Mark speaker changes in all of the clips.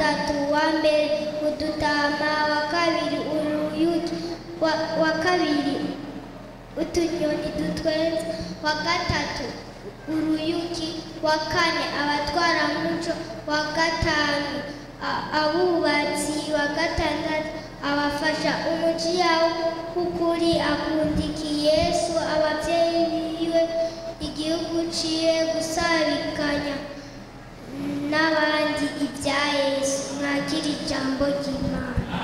Speaker 1: gatatu wa mbere udutama wa kabiri uruyuki wa, wa kabiri utunyoni dutwenza wa gatatu uruyuki wa kane abatwaramuco wa gatanu a- abubatsi wa gatandatu abafasha umujiya w'ukuri akundikiye yesu ababyeyi biwe igihugu ciwe gusabikanya n'abandi ibya yesu mwakira ijambo ry'imana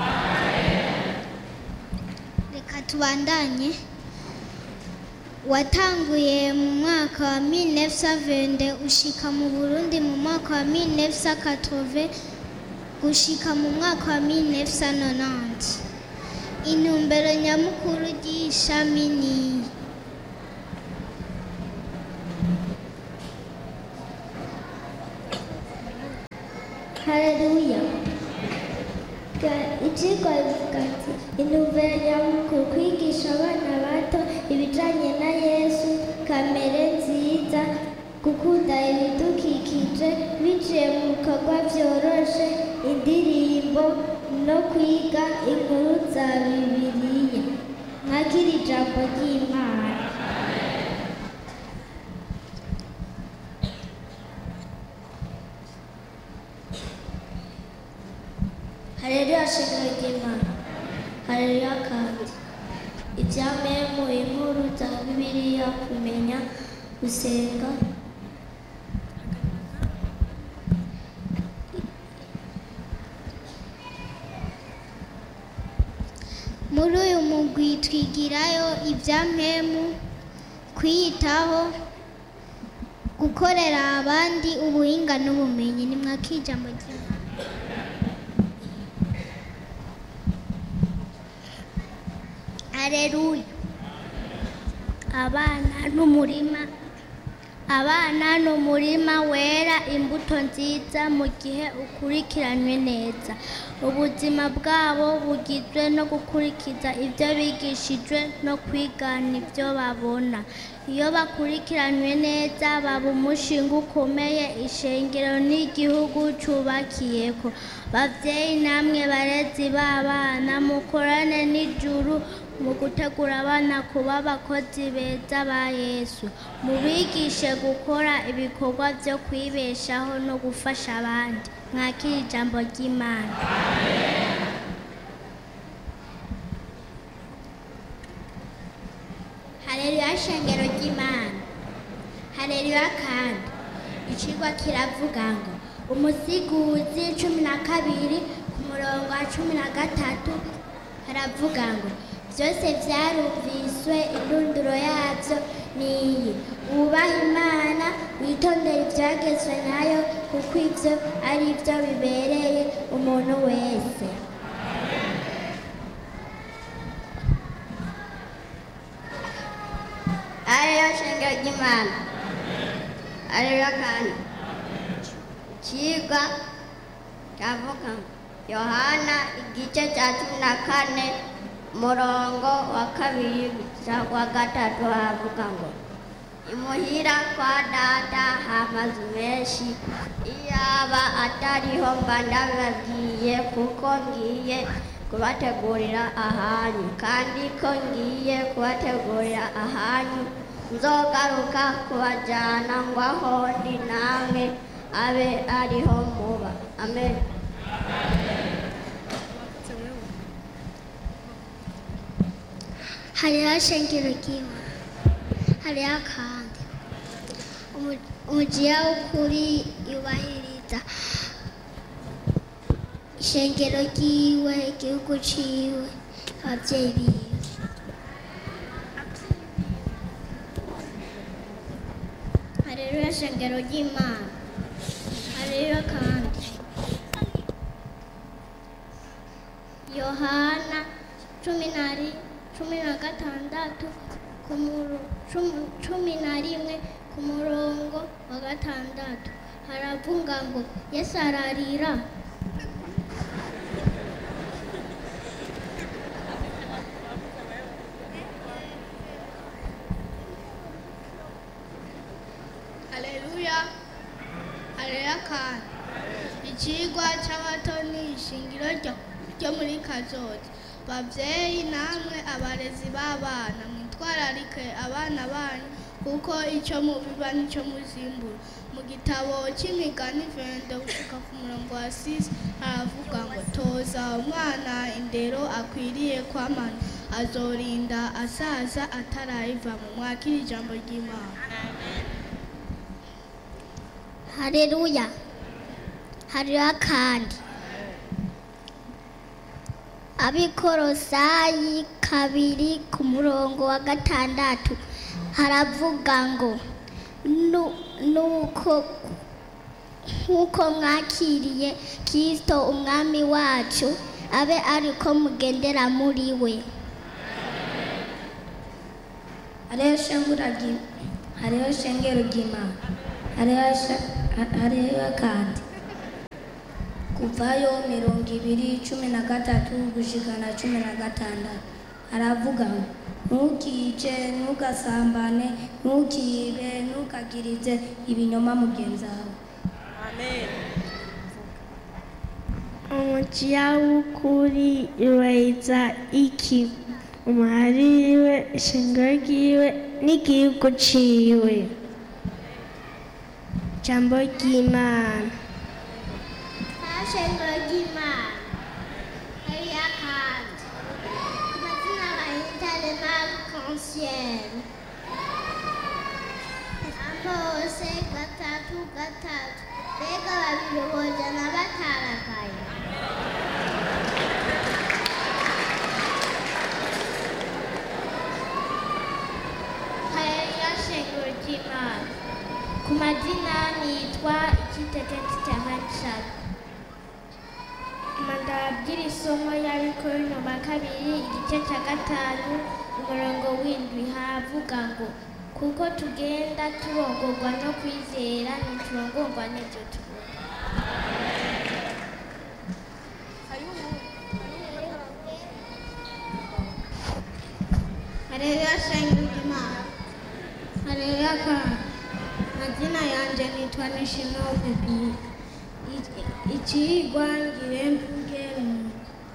Speaker 1: reka tubandanye watanguye mu mwaka wa 1920 ushika mu Burundi mu mwaka wa 1980 gushika mu mwaka wa 1990 intumbero nyamukuru ry'ishami ni Haleluya icyigwa bivuga ati intumbero nyamukuru kwigisha abana bato ibijyanye na yesu kamere nziza gukunda ibidukikije biciye mu bikorwa byoroshe indirimbo no kwiga inkuru za bibiliya mwakira ijambo ry'imana Haleluya shingiro ry'Imana. Haleluya kandi. Ibyameye mu inkuru za Bibiliya kumenya gusenga muri uyu mugwi twigirayo ibyampemu kwiyitaho gukorera abandi ubuhinga n'ubumenyi ni mwakijambo ry'Imana Aleluya. Abana n'umurima. Abana ni umurima wera imbuto nziza mu gihe ukurikiranywe neza. Ubuzima bwabo bugizwe no gukurikiza ibyo bigishijwe no kwigana ibyo babona. Iyo bakurikiranywe neza baba umushinga ukomeye ishengero n'igihugu cyubakiyeko. Bavyeyi namwe barezi b'abana mukorane n'ijuru mu gutegura abana kuba abakozi beza ba Yesu. Mubigishe gukora ibikorwa byo kwibeshaho no gufasha abandi. Mwakire ijambo ry'Imana. Haleluya shengero ry'Imana. Haleluya kandi. Icigwa kiravuga ngo umusiguzi cumi na kabiri ku murongo wa cumi na gatatu haravuga ngo byose byarumviswe indunduro yabyo ni iyi wubaha imana witondere ibyagezwe nayo kuko ibyo ari byo bibereye umuntu wese ariyo shingiro ry'imana ariyo kandi ikigwa cyavuga ngo yohana igice cya cumi na kane umurongo wa kabiri gusa wa gatatu havuga ngo imuhira kwa data hamazu menshi iyaba atariho mba ndabibabwiye kuko ngiye kubategurira ahanyu kandi ko ngiye kubategurira ahanyu nzogaruka kubajyana ngo aho ndi namwe abe ariho muba amen hariho shengero ry'imana hariho kandi Umu- umujiya w'ukuri yubahiriza ishengero ryiwe igihugu ciwe ababyeyi biwe haleluya shengero ry'imana haleluya kandi yohana cumi na ri- cumi na gatandatu ku muro- cumi- cumi na rimwe ku murongo wa gatandatu haravuga ngo yesu ararira haleluya haleluya kandi
Speaker 2: ikigwa cy'abato ni ishingiro ryo ryo muri kazoza babyeyi namwe abarezi b'abana mwitwararike abana banyu kuko icyo mubiba nicyo muzimbura mu gitabo cy'imigani vende gushika ku murongo wa sisi haravuga ngo toza umwana indero akwiriye kwamana azorinda asaza atarayiva mu mwakira ijambo ry'imana
Speaker 1: hareruya hariho kandi abikorosayi kabiri ku murongo wa gatandatu haravuga ngo "Nu- nuko nk'uko mwakiriye kirisito umwami wacu abe ariko mugendera muri we
Speaker 3: hariho shengura ry- hariho shengero ry'imana hariho sha- ha- hariho kandi kuvayo mirongo ibiri cumi na gatatu gushikana cumi na gatandatu haravuga ngo ntukice ntugasambane ntukibe ntukagirize ibinyoma mugenzi wawe
Speaker 4: umujiya w'ukuri yubahiriza iki umuhaririwe ishingiro ryiwe n'igihugu ciwe ijambo ry'imana
Speaker 1: shengero ry'imana hariya kandi amazina bahitane mabi konsiyeni amose gatatu gatatu mbega babiri bojana bataragaye hariya shengero ry'imana ku mazina nitwa ikitegeti cya hanishaka mandabwira isomo yariko nyuma kabiri igice cya gatanu umurongo w'indwi haravuga ngo kuko tugenda turongorwa no kwizera ntiturongorwa n'ibyo tubona
Speaker 2: Haleluya shengero ry'imana Haleluya kandi mazina yanje nitwa Nishimwe Pepi ikigwa ngire mvuge mu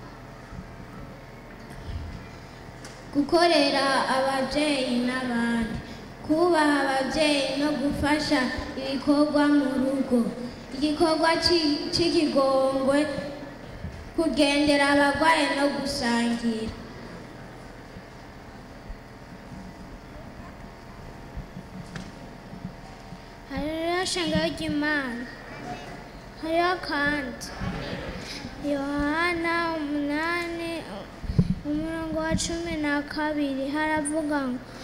Speaker 2: gukorera ababyeyi n'abandi kubaha ababyeyi no gufasha ibikorwa mu rugo igikorwa ci- c'ikigongwe kugendera abarwayi no gusangira
Speaker 1: hariya shengero ry'imana hariya kandi yohana umunani umurongo wa cumi na kabiri haravuga ngo